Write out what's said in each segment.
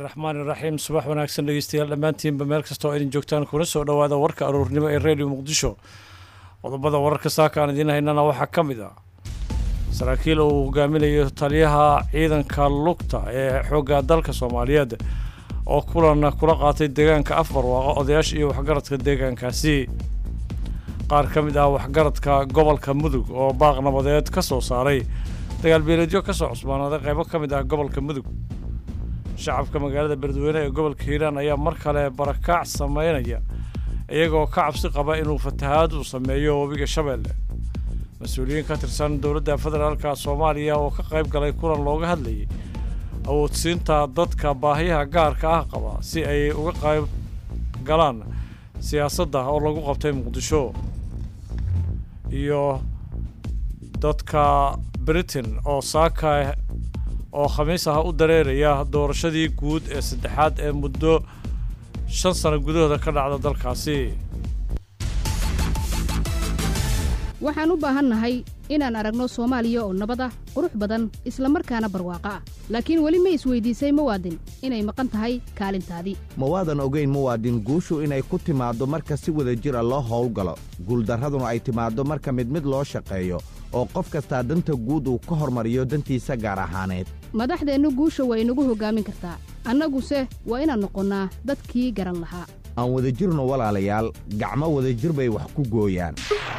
raxmaani raxiim subax wanaagsan dhegeystayaal dhammaantiinba meel kasta oo idin joogtaan kuna soo dhowaada warka aroornimo ee redio muqdisho qodobada wararka saaka aan idiin haynana waxaa ka mid ah saraakiil uu hogaaminayo taliyaha ciidanka lugta ee xoogga dalka soomaaliyeed oo kulan kula qaatay deegaanka afbarwaaqo odayaasha iyo waxgaradka deegaankaasi qaar ka mid ah waxgaradka gobolka mudug oo baaq nabadeed ka soo saaray dagaal beeleedyo ka soo cusbaanaaday qaybo ka mid ah gobolka mudug shacabka magaalada beledweyne ee gobolka hiiraan ayaa mar kale barakaac sameynaya iyagoo ka cabsi qaba inuu fatahaad uu sameeyo webiga shabeelle mas-uuliyiin ka tirsan dowladda federaalka soomaaliya oo ka qayb galay kulan looga hadlayay awoodsiinta dadka baahiyaha gaarka ah qaba si ay uga qayb galaan siyaasadda oo lagu qabtay muqdisho iyo dadka britain oo saaka oo khamiis ah u dareeraya doorashadii guud ee saddexaad ee muddo shan sano gudahooda ka dhacda dalkaasi waxaan u baahannahay inaan aragno soomaaliya oo nabad ah qurux badan isla markaana barwaaqo ah laakiin weli ma isweydiisay muwaadin inay maqan tahay kaalintaadii ma waadan ogayn muwaadin guushu inay ku timaaddo marka si wada jira loo howlgalo guuldarraduna ay timaaddo marka mid mid loo shaqeeyo oo qof kastaa danta guud uu ka hormariyo dantiisa gaar ahaaneed madaxdeennu guusha waa inagu hoggaamin kartaa annaguse waa inaan noqonnaa dadkii garan lahaa aan wadajirno walaalayaal gacmo wadajir bay wax ku gooyaan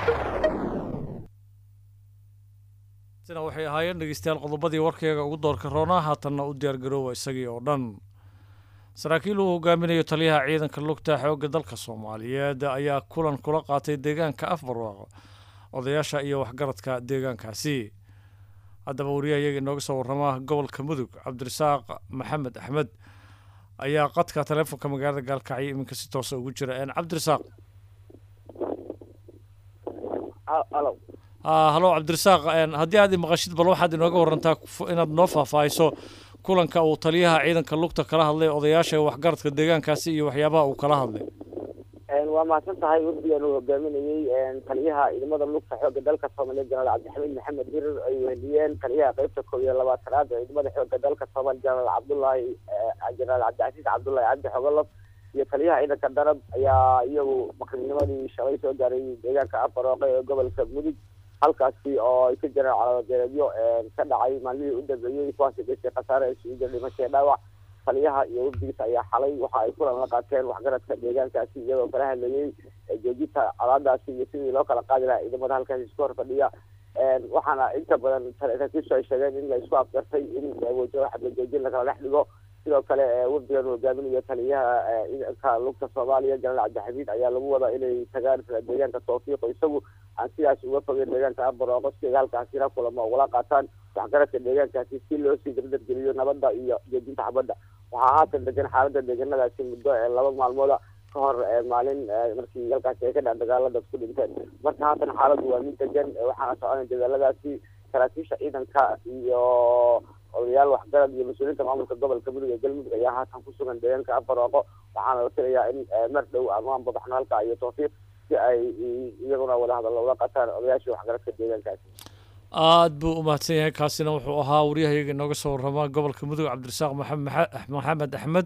sina waxay ahaayeen dhegeystayaal qodobadii warkayga ugu doorka roona haatanna u diyaargaroowa isagii oo dhan saraakiil uu hogaaminayo taliyaha ciidanka lugta xoogga dalka soomaaliyeed ayaa kulan kula qaatay deegaanka afbarwaaqo odayaasha iyo waxgaradka deegaankaasi haddaba wariyaha iyaga inooga soo warrama gobolka mudug cabdirasaaq maxamed axmed ayaa qadka taleefonka magaalada gaalkacyo iminka si toosa ugu jira cabdirasaaq halo cabdirasaaq haddii aad imaqashid bal waxaad inooga warantaa inaad noo faahfaahiso kulanka uu taliyaha ciidanka lugta kala hadlay odayaasha waxgaradka deegaankaasi iyo waxyaabaha uu kala hadlay waa mahadsan tahay wafdigan uu hogaaminayey taliyaha ciidamada lugta xoogga dalka soomaaliya jenaraal cabdixamiid maxamed dirir ay weheliyeen taliyaha qeybta koob iyo labaatanaad ee ciidamada xoogga dalka soomaaliya jenaraal cabdullaahi jenaraal cabdicasiis cabdullaahi cabdi xogolof iyo taliyaha ciidanka darab ayaa iyagu maqribnimadii shalay soo gaaray deegaanka afarooqe ee gobolka mudug halkaasi oo ay ka jireen calaamadeereedyo ka dhacay maalmihii u dambeeyey kuwaasi dhashay khasaare isugu jira dhimasho ee dhaawac taliyaha iyo wafdigiisa ayaa xalay waxa ay kulan la qaateen waxgaradka deegaankaasi iyagoo kala hadlayey joojinta colaadaasi iyo sidii loo kala qaadi lahaa ciidamada halkaasi isku hor fadhiya waxaana inta badan saraakiishu ay sheegeen in la isku afgartay in wajaho xabla joojin lakala dhex dhigo sidoo kale wafdigan uu hogaaminayo taliyaha ciidanka lugta soomaaliya jenaraal cabdixamiid ayaa lagu wadaa inay tagaan deegaanka tawfiiqo isagu aan sidaas uga fogeyn deegaanka abarooqo si ay halkaasi la kulamo ugala qaataan waxgaradka deegaankaasi si loo sii dardargeliyo nabadda iyo joojinta xabadda waxaa haatan degan xaaladda deegaanadaasi muddo laba maalmooda ka hor maalin markii halkaasi ay ka dhac dagaalada ku dhinteen marka haatan xaaladdu waa mid degan waxaana soconay dagaaladaasi saraakiisha ciidanka iyo odayaal waxgarad iyo mas-uuliyiinta maamulka gobolka mudug ee galmudug ayaa haatan ku sugan deegaanka abarooqo waxaana la filayaa in mar dhow ama anbabaxno halka iyo tawfiiq si ay iyaguna wada hadallo ula qataan odayaashii waxgaradka deegaankaasi aad buu u mahadsan yahay kaasina wuxuu ahaa wariyaha iyaga inooga soo warrama gobolka mudug cabdirasaaq maxamed axmed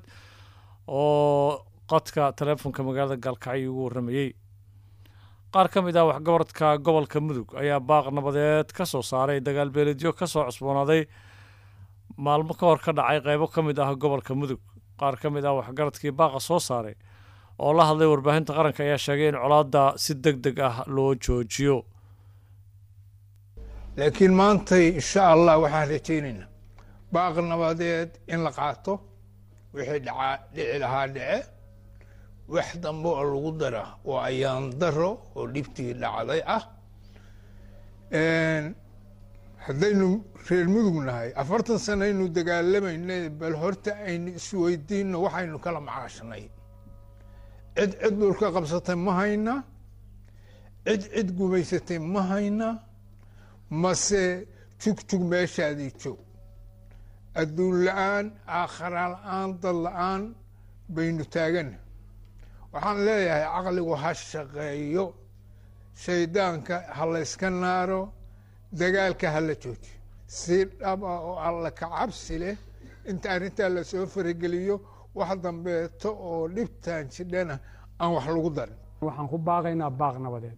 oo qadka taleefonka magaalada gaalkacyo ugu warramayey qaar ka mid ah waxgaradka gobolka mudug ayaa baaq nabadeed ka soo saaray dagaal beeleedyo ka soo cusboonaaday maalmo ka hor ka dhacay qaybo ka mid ah gobolka mudug qaar ka mid ah waxgaradkii baaqa soo saaray oo la hadlay warbaahinta qaranka ayaa sheegay in colaadda si deg deg ah loo joojiyo laakiin maantay insha allah waxaan rajaynaynaa baaq nabadeed in la qaato wixii dhacaa dhici lahaa dhece wax dambe oo lagu dara oo ayaan daro oo dhibtii dhacday ah haddaynu reer mudug nahay afartan sano aynu dagaalamayna bal horta aynu isweydiino waxaynu kala macaashnay cid cid dhulka qabsatay ma hayna cid cid gumaysatay ma hayna mase jugjug meeshaadii joog adduun la-aan aakhara la-aan dad la-aan baynu taagana waxaan leeyahay caqligu ha shaqeeyo shaydaanka ha layska naaro dagaalka ha la joojiyo si dhab ah oo alla ka cabsi leh inta arrintaa lasoo farageliyo wax dambeeto oo dhibtaan jidhana aan wax lagu darin waxaan ku baaqaynaa baaq nabadeed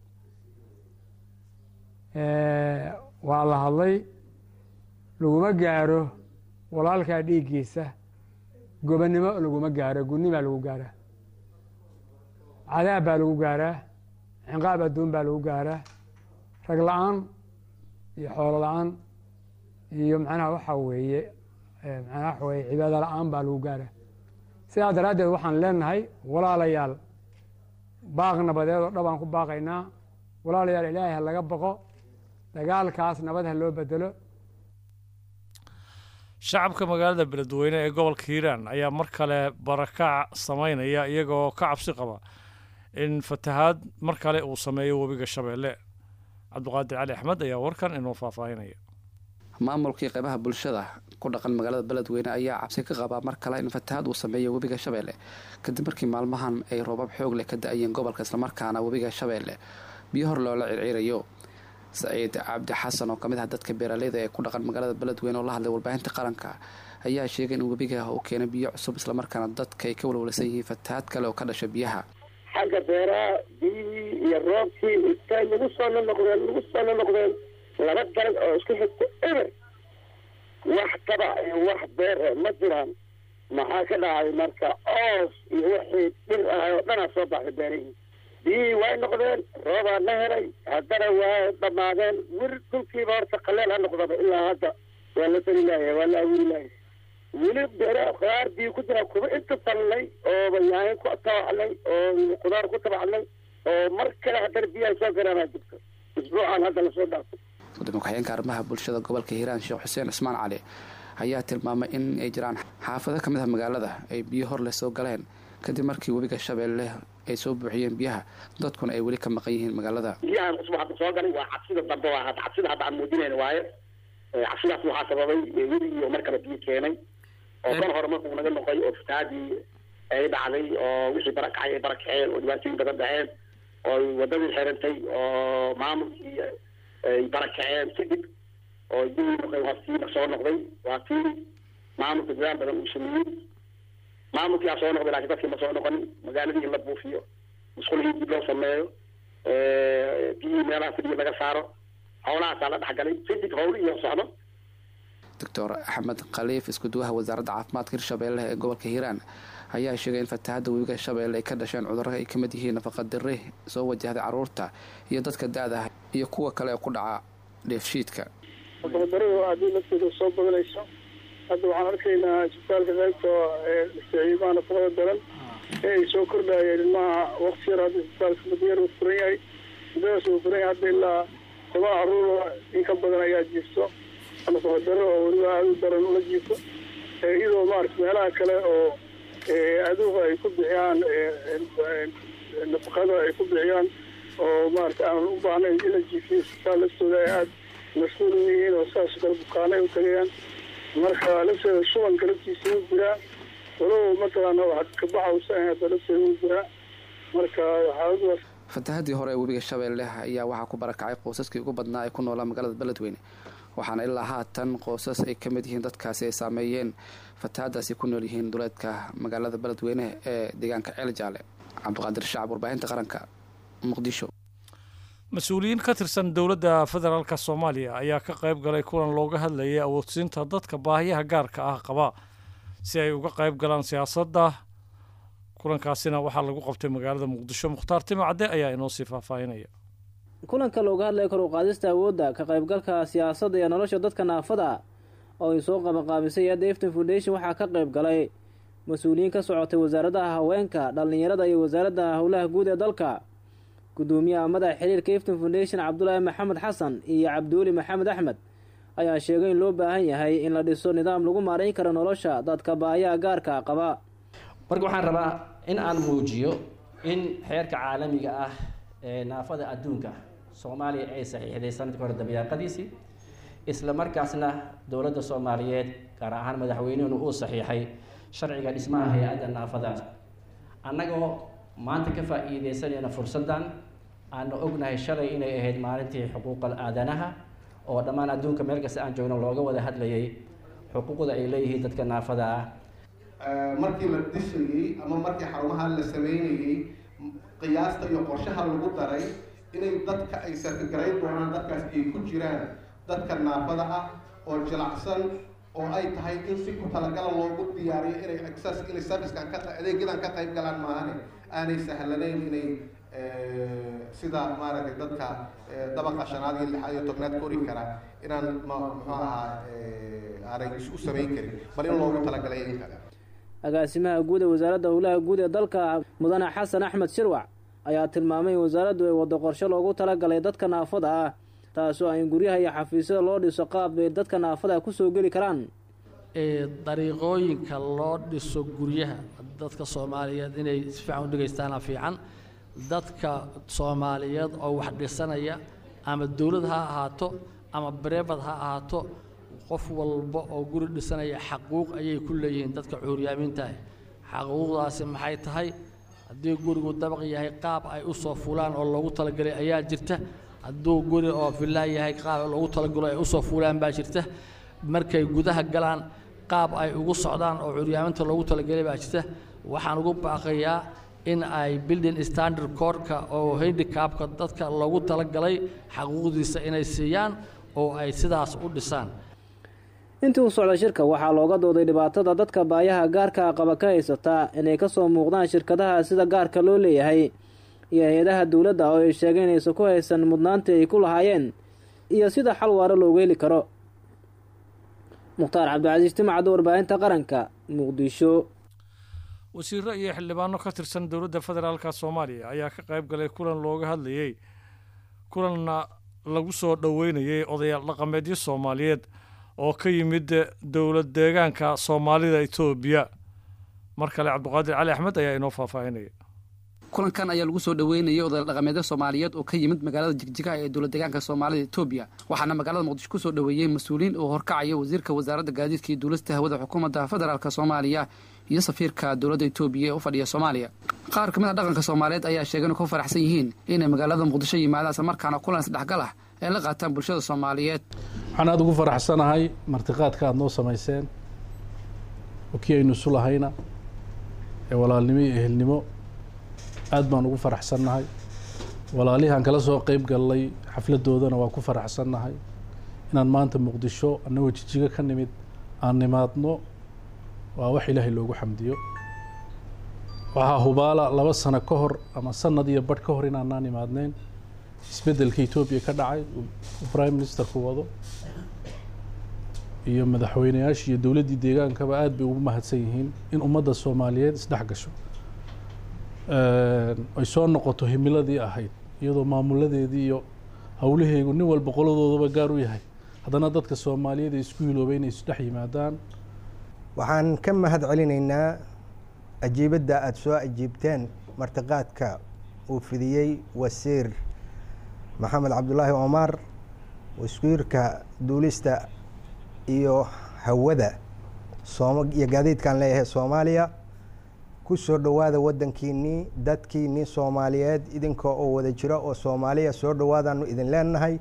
waa la hadlay laguma gaaro walaalkaa dhiiggiisa gobonnimo laguma gaaro gudnimaa lagu gaaraa cadaab baa lagu gaaraa cinqaab adduun baa lagu gaaraa rag la-aan iyo xoolo la-aan iyo macnaha waxaa weeye macnaha waxa weeye cibaado la-aan baa lagu gaaraa sidaa daraaddeed waxaan leenahay walaalayaal baaq nabadeed oo dhabaan ku baaqaynaa walaalayaal ilaahay ha laga baqo dagaalkaas nabad ha loo bedelo shacabka magaalada beledweyne ee gobolka hiiraan ayaa mar kale barakac samaynaya iyagoo ka cabsi qaba in fatahaad mar kale uu sameeyo webiga shabeelle cabdiqaadir cali axmed ayaa warkan inoo faahfaahinaya maamulkii qaybaha bulshada ku dhaqan magaalada beledweyne ayaa cabsi ka qabaa mar kale in fatahaad uu sameeyo webiga shabeelle kadib markii maalmahan ay roobab xoog leh ka da-ayeen gobolka islamarkaana webiga shabeelle biyo hor loola circiirayo saciid cabdi xasan oo kamid ah dadka beeraleyda ee ku dhaqan magaalada beledweyne oo la hadlay warbaahinta qaranka ayaa sheegay in webiga uu keenay biyo cusub islamarkaana dadka ay ka walwalsan yihiin fatahaad kale oo ka dhasha biyaha xagga beeraha biyihii iyo roobkii intay nagu soo nonoqdeen nagu soo nonoqdeen laba daran oo isku xigta eber wax tabac iyo wax beer ma jiraan maxaa ka dhacay marka oos iyo wixii dhir ahay oo dhanaa soo baxday beerihii biyihii way noqdeen roobaa la helay haddana waa dhammaadeen wir dhulkiiba horta qaleel ha noqdaba ilaa hadda waa la tali laaya waa la awuri laaya weli beera khudaar biyo ku jira kuba inta talnay oo bayaahin ku tabacnay oo khudaar ku tabacnay oo mar kale haddana biyaha soo garaanaa jirto isbuucan hadda lasoo dhaafay gudoomiye ku-xigeenka arrimaha bulshada gobolka hiiraan sheekh xuseen cismaan cali ayaa tilmaamay in ay jiraan xaafado ka mid ah magaalada ay biyo hor leh soo galeen kadib markii webiga shabeelle ay soo buuxiyeen biyaha dadkuna ay weli ka maqan yihiin magaalada biyahan cusub hadda soo galay waa cabsida dambe waa hadda cabsida hadda aan muujinayna waaye cabsidaas waxaa sababay weligii oo mar kale biyo keenay oo kan hore markuu naga noqay oo fataadii ay dhacday oo wixii barakacay ay barakaceen oo dhibaatooyin badan dhaceen oo wadadii xirantay oo maamulkii ay barakaceen kadib oo dii noqday waa sii soo noqday waa tii maamulka dadaal badan uu sameeyey maamulkii aa soo noqday laakiin dadkii ma soo noqonin magaaladii in la buufiyo musqulihii dib loo sameeyo biyihii meelaha fidhiya laga saaro howlahaasaa la dhexgalay kadib howlihii oo socdo doctor axmed khaliif iskuduwaha wasaaradda caafimaadka hirshabeelle ee gobolka hiiraan ayaa sheegay in fatahaadda webiga shabeelle ay ka dhasheen cudurro ay ka mid yihiin nafaqadiri soo wajahday carruurta iyo dadka da-da ah iyo kuwa kale ee ku dhaca dheefshiidka nafaqadaradu haddii lafteeda soo badanayso hadda waxaan arkaynaa isbitaalka qaybta ciidamaha nafaqada daran ee ay soo kordhayeen ilmaha waqti yar hadda isbitaalka mudayar uu furan yahay muddadaas uu furan yahay hadda ilaa toban caruur in ka badan ayaa jiifto nafaqadaro oo weliba aada u daran ula jiifto iyadoo maarata meelaha kale oo aduuga ay ku bixiyaan nafaqada ay ku bixiyaan oo maarata aan u baahnayn in la jiifiyo isbitaal laftooda ay aada mas-uul u yihiin oo saas kale bukaanay u tagayaan marka lafteeda shubanka laftiisa wuu jiraa walow mataqaana waxaad kabaxawsa hadda lafteeda wuu jiraa marka xaaladaas fatahaddii hore ee webiga shabeelle ayaa waxaa ku barakacay qoysaskii ugu badnaa ee ku noolaa magaalada beledweyne waxaana ilaa haatan qoysas ay ka mid yihiin dadkaasi ay saameeyeen fatahaadaasi ku nool yihiin duleedka magaalada beledweyne ee deegaanka ceel jaale cabdiqaadir shacab warbaahinta qaranka muqdisho mas-uuliyiin ka tirsan dowladda federaalka soomaaliya ayaa ka qayb galay kulan looga hadlayay awoodsiinta dadka baahiyaha gaarka ah qaba si ay uga qayb galaan siyaasadda kulankaasina waxaa lagu qabtay magaalada muqdisho mukhtaar timo cadde ayaa inoo sii faahfaahinaya kulanka looga hadlaya kor u qaadista awoodda ka qaybgalka siyaasadda iyo nolosha dadka naafada ah oo ay soo qabanqaabisay hadda efton foundation waxaa ka qayb galay mas-uuliyiin ka socotay wasaaraddaha haweenka dhallinyarada iyo wasaaradda howlaha guud ee dalka gudoomiyaha madaxa xiriirka efton foundation cabdulaahi maxamed xasan iyo cabdiweli maxamed axmed ayaa sheegay in loo baahan yahay in la dhiso nidaam lagu maarayn karo nolosha dadka baayaha gaarka qaba marka waxaan rabaa in aan muujiyo in xeerka caalamiga ah ee naafada adduunka soomaaliya ay saxiixday sanadkii hore dabayaaqadiisii isla markaasna dowladda soomaaliyeed gaar ahaan madaxweynuhuna uu saxiixay sharciga dhismaha hay-adda naafada annagoo maanta ka faa-iideysanayna fursaddan aana ognahay shalay inay ahayd maalintii xuquuqal aadanaha oo dhammaan adduunka meel kasta aan joogno looga wada hadlayay xuquuqda ay leeyihiin dadka naafada ah markii la dhisayey ama markii xarumaha la sameynayey qiyaasta iyo qorshaha lagu daray inay dadka ay sarkagarayn doonaan dadkaas ay ku jiraan dadka naafada ah oo jilacsan oo ay tahay in si ku talagala loogu diyaariyo inay access inay servicekan ka adeegyadan ka qayb galaan maahane aanay sahlanayn inay sida maaragtay dadka dabaqa shanaad iyo lixaad iyo tobnaad kori kara inaan ma muxuu ahaa aanay u samayn karin bal in loogu talagalay in kale agaasimaha guud ee wasaaradda howlaha guud ee dalka mudane xasan axmed shirwac ayaa tilmaamay in wasaaraddu ay waddo qorshe loogu talagalay dadka naafada ah taasoo ay guryaha iyo xafiisyada loo dhiso qaab bay dadka naafada kusoo geli karaan dariiqooyinka loo dhiso guryaha dadka soomaaliyeed inay si fiican u dhegaystaana fiican dadka soomaaliyeed oo wax dhisanaya ama dowlad ha ahaato ama bareebad ha ahaato qof walba oo guri dhisanaya xaquuq ayay ku leeyihiin dadka cuuryaamiintaah xaquuqdaasi maxay tahay haddii gurigu dabaq yahay qaab ay u soo fulaan oo loogu talagalay ayaa jirta hadduu guri oo villaa yahay qaab loogu talagalo ay usoo fuulaan baa jirta markay gudaha galaan qaab ay ugu socdaan oo curyaaminta loogu talagalay baa jirta waxaan ugu baaqayaa in ay building standard codeka oo handicapka dadka loogu talagalay xaquuqdiisa inay siiyaan oo ay sidaas u dhisaan intii u socda shirka waxaa looga dooday dhibaatada dadka baayaha gaarka qaba ka haysataa inay kasoo muuqdaan shirkadaha sida gaarka loo leeyahay iyo hay-adaha dowladda oo ay sheegeen inaysan ku haysan mudnaantii ay ku lahaayeen iyo sida xal waaro loogu heli karo mukhtaar cabdicasiis timacadda warbaahinta qaranka muqdisho wasiiro iyo xildhibaano ka tirsan dowladda federaalka soomaaliya ayaa ka qayb galay kulan looga hadlayey kulanna lagu soo dhoweynayay odayaal dhaqameedyo soomaaliyeed oo ka yimid dowlad deegaanka soomaalida etoobiya mar kale cabdiqaadir cali axmed ayaa inoo faahfaahinaya kulankan ayaa lagu soo dhoweynayay odayaal dhaqameedyo soomaaliyeed oo ka yimid magaalada jigjigaha ee dowlad deegaanka soomaalida etoobiya waxaana magaalada muqdisho kusoo dhoweeyey mas-uuliyiin oo horkacaya wasiirka wasaaradda gaadiidka iyo duulista hawada xukuumadda federaalk soomaaliya iyo safiirka dowladda etoobiya ee u fadhiya soomaaliya qaar ka mid a dhaqanka soomaaliyeed ayaa sheegay inay ku faraxsan yihiin inay magaalada muqdisho yimaadaan isla markaana kulan isdhexgal ah ay la qaataan bulshada soomaaliyeed waxaan aada ugu faraxsanahay martiqaadka aada noo samayseen oo kii aynu isu lahayna ee walaalnimo iyo ehelnimo aad baan ugu faraxsannahay walaalihii aan kala soo qeyb gallay xafladoodana waa ku faraxsannahay inaan maanta muqdisho annagoo jijigo ka nimid aan nimaadno waa wax ilaahay loogu xamdiyo waxaa hubaala laba sano ka hor ama sanad iyo badh ka hor inaanaan imaadneyn isbeddelka etoobiya ka dhacay uu prime ministerku wado iyo madaxweyneyaashii iyo dowladdii deegaankaba aad bay ugu mahadsan yihiin in ummadda soomaaliyeed isdhex gasho ay soo noqoto himiladii ahayd iyadoo maamuladeedii iyo howlaheegu nin walba qoladoodaba gaar u yahay haddana dadka soomaaliyeed ay isku hiloobay inay isdhex yimaadaan waxaan ka mahad celinaynaa ajiibadda aada soo ajiibteen martiqaadka uu fidiyey wasiir maxamed cabdulaahi cumar wasiirka duulista iyo hawada iyo gaadiidkaan leeyahay soomaaliya ku soo dhowaada waddankiinnii dadkiinnii soomaaliyeed idinka oo wada jiro oo soomaaliya soo dhowaadaanu idin leenahay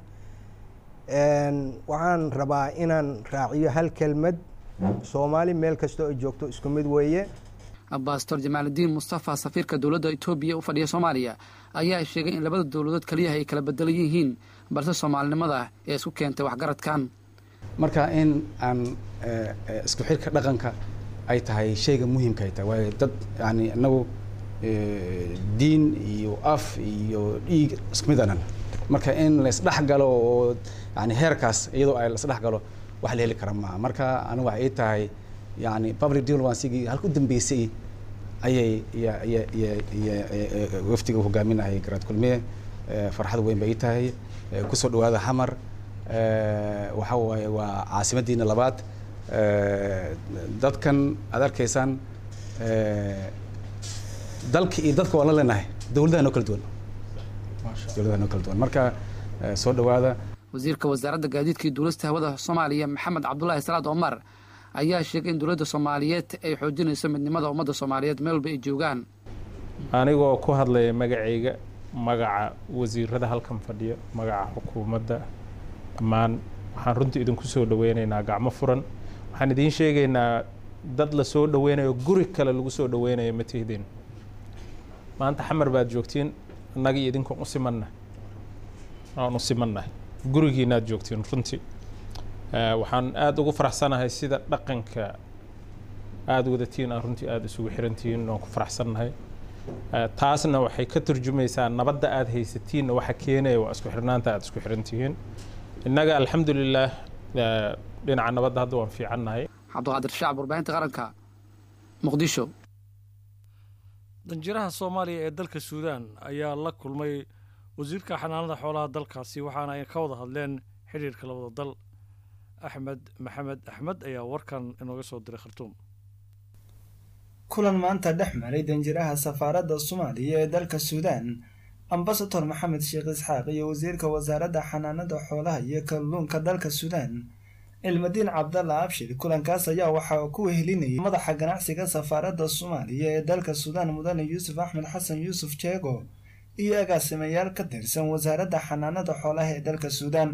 waxaan rabaa inaan raaciyo hal kelmad soomaali meel kasta oo joogto isku mid weeye bastor jamaaludiin mustafa safiirka dowladda etoobiya u fadhiya soomaaliya ayaa sheegay in labada dowladood kaliyaha ay kala bedelan yihiin balse soomaalinimada ee isku keentay waxgaradkan marka in aan isku xirka dhaqanka ay tahay shayga muhiimka ay tahay waayo dad yani inagu diin iyo af iyo dhiig isku mid anan marka in laisdhex galo oo yani heerkaas iyadoo ay laisdhex galo wax la heli kara maaha marka anigu waxay ii tahay yani public diplomacy-gii halka u dambeysay ayay wafdiga hogaaminahay garaad kulmiye farxad weyn bay ii tahay kusoo dhawaada xamar waxa waaye waa caasimadiina labaad dadkan aad arkaysaan dalka iyo dadka waan la leenahay dowladaha noo kala duwan dowladaha noo kala duwan marka soo dhawaada wasiirka wasaaradda gaadiidka iyo duulista hawada soomaaliya maxamed cabdulaahi salaad omar ayaa sheegay in dowladda soomaaliyeed ay xoojinayso midnimada ummadda soomaaliyeed meel walba ay joogaan anigoo ku hadlaya magacayga magaca wasiirada halkan fadhiya magaca xukuumadda dhammaan waxaan runtii idinku soo dhaweynaynaa gacmo furan waxaan idiin sheegaynaa dad la soo dhaweynayo guri kale lagu soo dhaweynayo ma tihdin maanta xamar baad joogtiin innaga iyo idinkan u simanna aan u simannahay gurigiinaad joogtiin runtii waxaan aada ugu faraxsanahay sida dhaqanka aada wadatiin aan runtii aada isugu xirantihiin oon ku faraxsannahay taasna waxay ka turjumaysaa nabadda aada haysatiinna waxa keenaya waa isku xirnaanta aada isku xirantihiin innaga alxamdulilah dhinaca nabadda hadda waan fiicannahay cabdiqaadir shacab warbaahinta qaranka muqdisho danjiraha soomaaliya ee dalka suudaan ayaa la kulmay wasiirka xanaanada xoolaha dalkaasi waxaana ay ka wada hadleen xidhiirka labada dal axmed maxamed axmed ayaa warkan inooga soo diray khartuum kulan maanta dhex maray danjiraha safaaradda soomaaliya ee dalka suudaan ambasador maxamed sheekh isxaaq iyo wasiirka wasaaradda xanaanada xoolaha iyo kalluunka dalka suudaan cilmadiin cabdalla abshir kulankaas ayaa waxaa ku wehelinayay madaxa ganacsiga safaaradda soomaaliya ee dalka suudaan mudane yuusuf axmed xasan yuusuf jeego iyo agaasimayaal ka tirsan wasaaradda xanaanada xoolaha ee dalka suudaan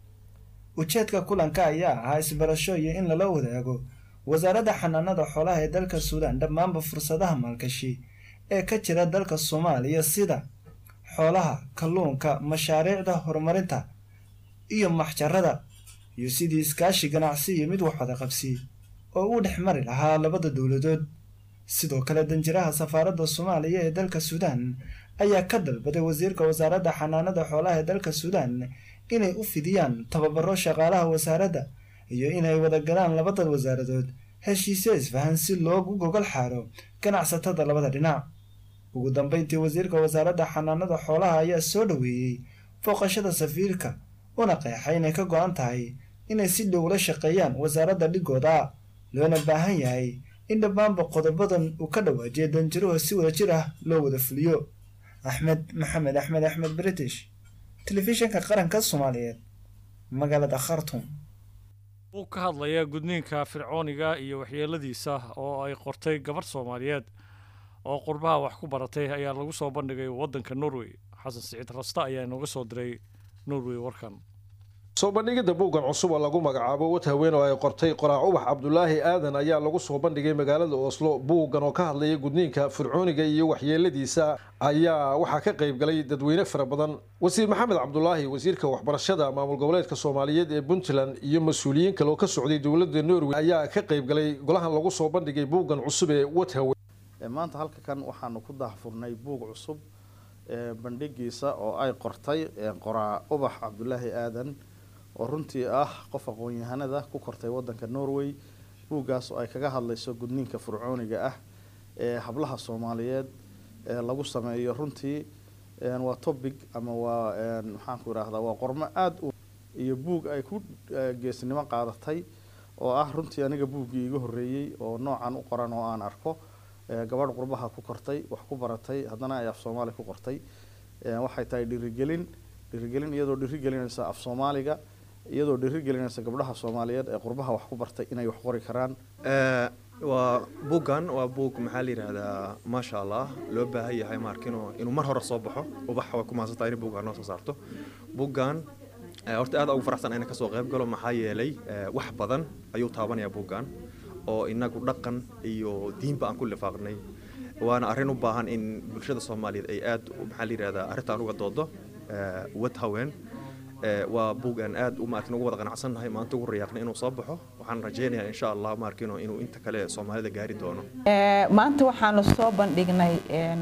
ujeedka kulanka ayaa ahaa isbarasho iyo in lala wadaago wasaaradda xanaanada xoolaha ee dalka suudaan dhammaanba fursadaha maalgashi ee ka jira dalka soomaaliya sida xoolaha kalluunka mashaariicda horumarinta iyo maxjarada iyo sidii iskaashi ganacsi iyo mid waxwada qabsi oo uu dhex mari lahaa labada dowladood sidoo kale danjiraha safaaradda soomaaliya ee dalka suudaan ayaa ka dalbaday wasiirka wasaaradda xanaanada xoolaha ee dalka suudaan inay u fidiyaan tababaro shaqaalaha wasaaradda iyo inay wada galaan labada wasaaradood heshiisyo isfahan si loogu gogol xaaro ganacsatada labada dhinac ugu dambeyntii wasiirka wasaaradda xanaanada xoolaha ayaa soo dhoweeyey booqashada safiirka una qeexay inay ka go-an tahay inay si dhow la shaqeeyaan wasaaradda dhigooda loona baahan yahay in dhammaanba qodobadan uu ka dhawaajiya danjiruhu si wada jir ah loo wada fuliyo axmed maxamed axmed axmed british telefishinka qaranka soomaaliyeed magaalada khartum uu ka hadlayaa gudniinka fircooniga iyo waxyeeladiisa oo ay qortay gabarh soomaaliyeed oo qurbaha wax ku baratay ayaa lagu soo bandhigay waddanka norway xasan siciid rasta ayaa inooga soo diray norway warkan soo bandhigidda buuggan cusub oo lagu magacaabo wad haween oo ay qortay qoraac ubax cabdulaahi aadan ayaa lagu soo bandhigay magaalada oslo buuggan oo ka hadlaya gudniinka fircooniga iyo waxyeeladiisa ayaa waxaa ka qayb galay dadweyne fara badan wasiir maxamed cabdulaahi wasiirka waxbarashada maamul goboleedka soomaaliyeed ee puntland iyo mas-uuliyiin kale oo ka socday dowladda norway ayaa ka qayb galay golahan lagu soo bandhigay buuggan cusub ee wad haween maanta halka kan waxaanu ku daahfurnay buug cusub bandhigiisa oo ay qortay qoraa ubax cabdulaahi aadan oo runtii ah qof aqoon-yahanada ku kortay wadanka norway buuggaas oo ay kaga hadlayso gudniinka fircooniga ah ee hablaha soomaaliyeed ee lagu sameeyo runtii waa topic ama waa maxaanku idhaahdaa waa qormo aada u iyo buug ay ku geesnimo qaadatay oo ah runtii aniga buuggii iga horreeyey oo noocan u qoran oo aan arko gabadh qurbaha ku kortay wax ku baratay haddana ay af soomaali ku qortay waxay tahay dhirigelin dhirigelin iyadoo dhirigelinaysa af soomaaliga iyadoo dhirigelinaysa gabdhaha soomaaliyeed ee qurbaha wax ku bartay inay wax qori karaan waa buuggan waa buug maxaa la yidhaahdaa maasha allah loo baahan yahay maarkino inuu mar hore soo baxo ubax way ku mahadsantaa in buuggan noo soo saarto buuggan horta aad ugu faraxsan inaan kasoo qayb galo maxaa yeelay wax badan ayuu taabanayaa buuggan oo inagu dhaqan iyo diinba aan ku lifaaqnay waana arrin u baahan in bulshada soomaaliyeed ay aad maxaa la yidhahdaa arrintan uga doodo wad haween waa buug aan aad maarkin ugu wada qanacsannahay maanta ugu rayaaqnay inuu soo baxo waxaan rajaynayaa insha allah maarkino inuu inta kale soomaalida gaari doono maanta waxaanu soo bandhignay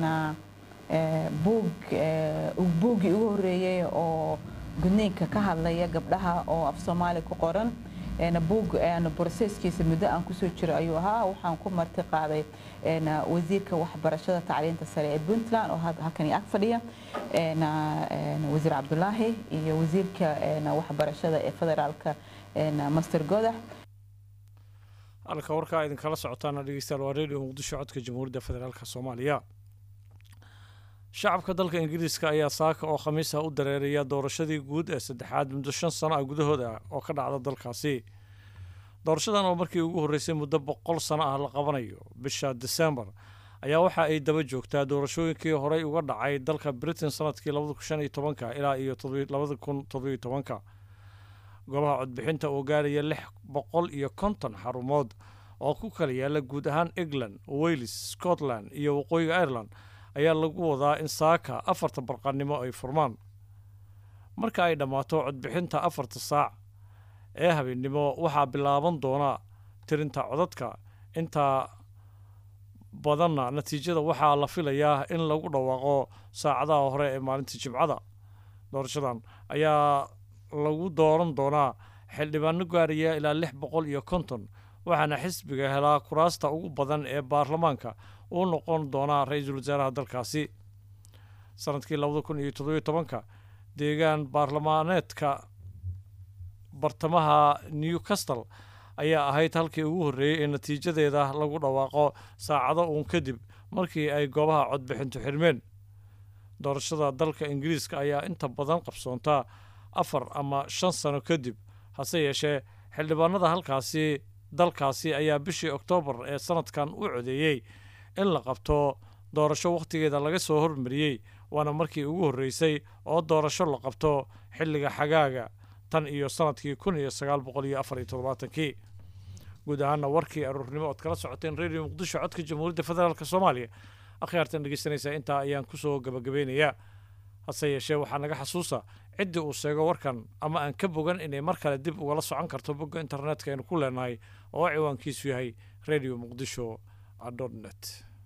buug buuggii ugu horreeyey oo gudniinka ka hadlaya gabdhaha oo af soomaali ku qoran buug broseskiisa muddo aan kusoo jiro ayuu ahaa waxaan ku marti qaaday wasiirka waxbarashada tacliinta sare ee puntland oo halkani ag fadhiya wasiir cabdulaahi iyo wasiirka waxbarashada ee federaalka master godax halka warkaa idinkala socotaana dhegeystayaal waa radio muqdisho codka jamhuuriyadda federaalka soomaaliya shacabka dalka ingiriiska ayaa saaka oo khamiisa u dareeraya doorashadii guud ee saddexaad muddo shan sano ah gudahooda oo ka dhacda dalkaasi doorashadan oo markii ugu horreysay muddo boqol sano ah la qabanayo bisha desembar ayaa waxa ay daba joogtaa doorashooyinkii horey uga dhacay dalka britain sanadkii labada kun shan iyo tobanka ilaa iyo labada kun toddobiyo tobanka goobaha codbixinta oo gaaraya lix boqol iyo konton xarumood oo ku kala yaala guud ahaan england wales scotland iyo waqooyiga ireland ayaa lagu wadaa in saaka afarta barqanimo ay furmaan marka ay dhammaato codbixinta afarta saac ee habeennimo waxaa bilaaban doona tirinta codadka intaa badanna natiijada waxaa la filayaa in lagu dhawaaqo saacadaha hore ee maalinta jimcada doorashadan ayaa lagu dooran doonaa xildhibaano gaaraya ilaa lix boqol iyo konton waxaana xisbiga helaa kuraasta ugu badan ee baarlamaanka uu noqon doonaa ra-iisul wasaaraha dalkaasi sanadkii labada kun iyo toddobiyo tobanka deegaan baarlamaaneedka bartamaha newcastle ayaa ahayd halkii ugu horreeyey ee natiijadeeda lagu dhawaaqo saacado uun kadib markii ay goobaha codbixintu xirmeen doorashada dalka ingiriiska ayaa inta badan qabsoontaa afar ama shan sano kadib hase yeeshee xildhibaanada halkaasi dalkaasi ayaa bishii oktoobar ee sanadkan u codeeyey in la qabto doorasho wakhtigeeda laga soo hormariyey waana markii ugu horreysay oo doorasho la qabto xilliga xagaaga tan iyo sanadkii kun iyo sagaal boqol iyo afar iyo toddobaatankii guud ahaana warkii aroornimo ood kala socoteen radio muqdisho codka jamhuuriyadda federaalk soomaaliya akhyaartan dhegeysanaysaa intaa ayaan kusoo gabagabeynayaa hase yeeshee waxaa naga xasuusa ciddii uu sheego warkan ama aan ka bogan inay mar kale dib ugala socon karto bogga internetka aynu ku leenahay oo ciwaankiisu yahay radio muqdisho dot net